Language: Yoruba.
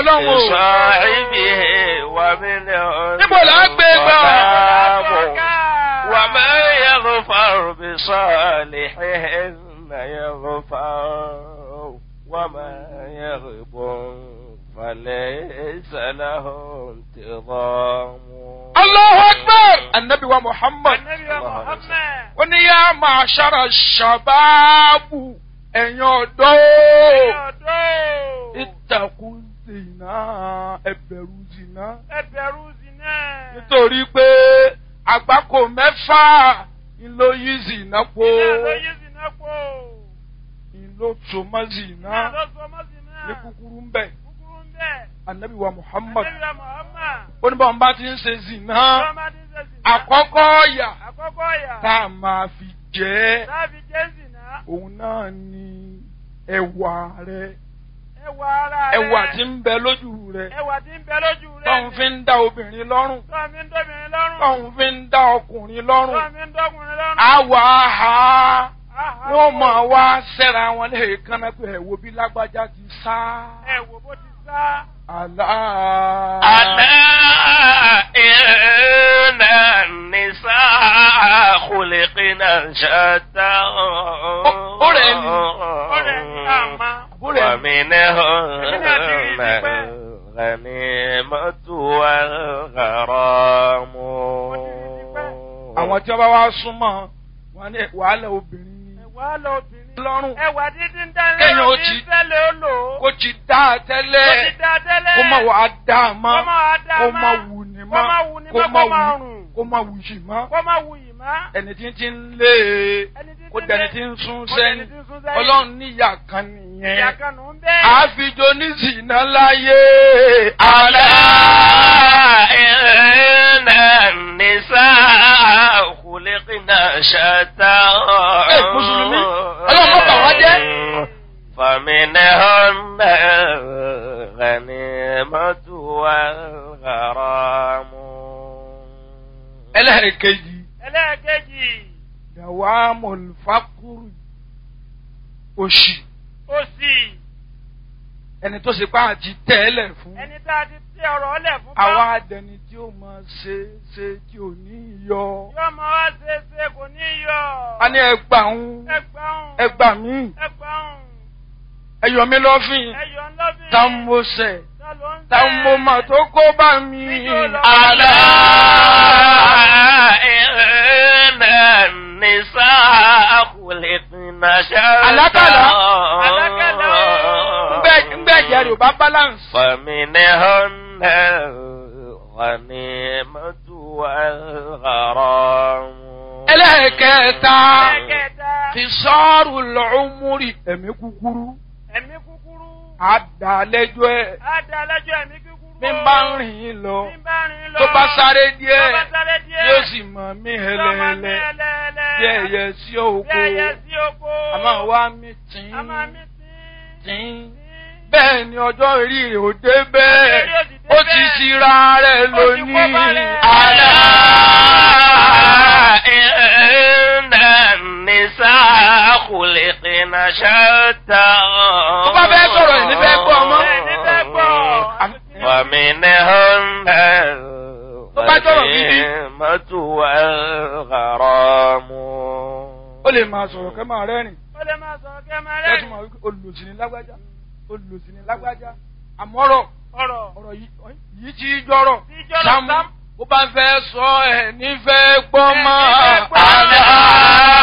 ọlọ́run o. بصاحبه ومنه níbo là á gbé gbà. ومن يغفر بصالحهن يغفر وما يغب فليس له انتظام Allahu Akbar! Annabi wa Muhammad. Ànábì wa Muhammad. Ó ní yá máa ṣára ṣàbáàbù ẹ̀yin ọ̀dọ́. Ẹ̀yin ọ̀dọ́. Ìtàkùn zìnà ẹ̀bẹ̀rù zìnà. Ẹ bẹ̀rù zina. Nítorí pé àgbákò mẹ́fà ló yí zìnà po. Iná ló yí zina pò. Ló tó mọ́ Iná zìnà. ló sọ mọ́ zina. Ní kúkúrú ń bẹ̀. Kúkúrú ń bẹ̀. Annabi wa Muhammad. Ànábì wa Muhammad. Ó ní báwọn bá ti ń ṣe zìnà. Tọ́mọdé ń ṣe zina. Àkọ́kọ́ ọ̀yà Àkọ́kọ́ ọ̀yà. tá a máa fi jẹ́ Táàbí jẹ́ zina. òun náà ni ẹwà rẹ̀. Ẹwà ara rẹ̀. ẹwà tí ń bẹ lójú rẹ̀ Ẹwà tí ń bẹ lójú rẹ̀. tóun fi ń dá obìnrin lọ́rùn Tọ́ mi ń dóbìnrin lọ́rùn. tóun fi ń dá ọkùnrin lọ́rùn Tọ́ mi ń dọ́kùnrin lọ́rùn. àwọ̀ àhá Àhá. wọ́n máa wá sẹ́ra wọn lè kánná pé ẹ̀wò bí lágbájá ti sá Ẹ wò bó ti sá. àlá. ألا إن النساء خلقنا شتى أولئك. Ọ̀rẹ́ ní àmà. ومنهن الغنيمة والغرام àwọn tí wọ́n bá wá súnmọ́ wọn ní wàhálà obìnrin ni Ẹ̀wà lọ obìnrin. lọ́rùn Ẹ̀wà dídí ń dání. Kéèyàn ó ti- tẹ́lẹ̀ ó lò ó. kó ti dá a Kó tẹ́lẹ̀ ti dá tẹ́lẹ̀. kó má wàá dá a mọ́ Kó má wá dá kó mọ́. má wù ní Kó má mọ́ wù ní kó mọ́, má kó má wù rùn. kó má wù yìí mọ́. Kó má wù yìí má. ẹni tí ń ti ń lé e Ẹni tí ń kó ti dẹni lé- tí ń sún kó dẹni sẹ́yìn tí ń sún sẹ́yìn. ọlọ́run níyà kan Ìyá nìyẹn kan nù ń bẹ́ẹ̀. àfijọ́ ní zìnà láyé ألا àlá إن النساء خلقنا شتى Ẹ, Mùsùlùmí, Ọlọ́run má bà wá jẹ́. فمنهن الغنيمة والغرام ẹlẹ́ẹ̀kejì Ẹlẹ́ẹ̀kejì. dàwa mọ̀lùfákùrù òṣì Òsì. ẹni tó ṣe pa àti tẹ́lẹ̀ fún Ẹni tá a ti tẹ ọ̀rọ̀ ọlẹ̀ fún bá. àwa adẹni tí ó máa ṣe ṣe tí ò ní yọ Yóò máa wá ṣe é ṣe kò ní yọ. a ní ẹgbà ń Ẹgbàún. ẹgbà mí Ẹgbàún. ẹyọ mi lọ́fìn Ẹyọ ńlọ́bìn. tá ń mo sẹ̀ Ta ló ń tá ń mo mà tó kó bá mi ألا إن النساء خلقنا شتى Àlákàlà. Àlákàlà. ńgbẹ́ ìjẹ́ rẹ̀ ò bá balance. فمنهن الغنيمة والغرام ẹlẹ́ẹ̀kẹta Ẹlẹ́ẹ̀kẹta. ti sọ́ọ̀rù lọ́ọ́múrì ẹ̀mí kúkúrú Ẹ̀mí kúkúrú. àdàlẹ́jọ́ ẹ̀ Á da lẹ́jọ́ ẹ̀mí kúkúrú. bí n bá ń rìn lọ Bí n bá rìn lọ. tó bá sáré Tó díẹ̀ bá sáré díẹ̀. yóò sì mọ̀ mí Tó máa mí hẹlẹ́hẹlẹ́ ẹlẹ́ẹ̀lẹ́. bí ẹyẹ sí Bí òkú ẹyẹ sí oko. àmọ́ wá mi tìǹ A máa mí tí. tìǹ bẹ́ẹ̀ ni ọjọ́ orí rẹ̀ ò dé bẹ́ẹ̀ Ọjọ́ orí ò sì dé ó ti bẹ́ẹ̀. ṣira rẹ̀ Ó ti kó lónìí bá rẹ̀. àlá. إن النساء خلقنا شتى tó bá fẹ́ sọ̀rọ̀ ẹ̀ ní fẹ́ gbọ́ ọmọ. Ẹ̀ ní fẹ́ gbọ́. ومنهن Tó bá sọ̀rọ̀ gidi. الغنيمة والغرام ó lè máa sọ̀rọ̀ kẹ́ máa rẹ́rìn Ó lè máa sọ̀rọ̀ kẹ́ máa kẹ́tù rẹ́rìn. máa wí pé olùsìn ní lágbájá olùsìn ní lágbájá àmọ́rọ̀ Ọ̀rọ̀. ọ̀rọ̀ yìí yìí ti jọ̀rọ̀ Tí jọ̀rọ̀ Sámú Sámú. bó bá fẹ́ sọ ẹ̀ nífẹ̀ẹ́ gbọ́ Ẹ̀ mọ́ nífẹ̀ẹ́ gbọ́. àlá.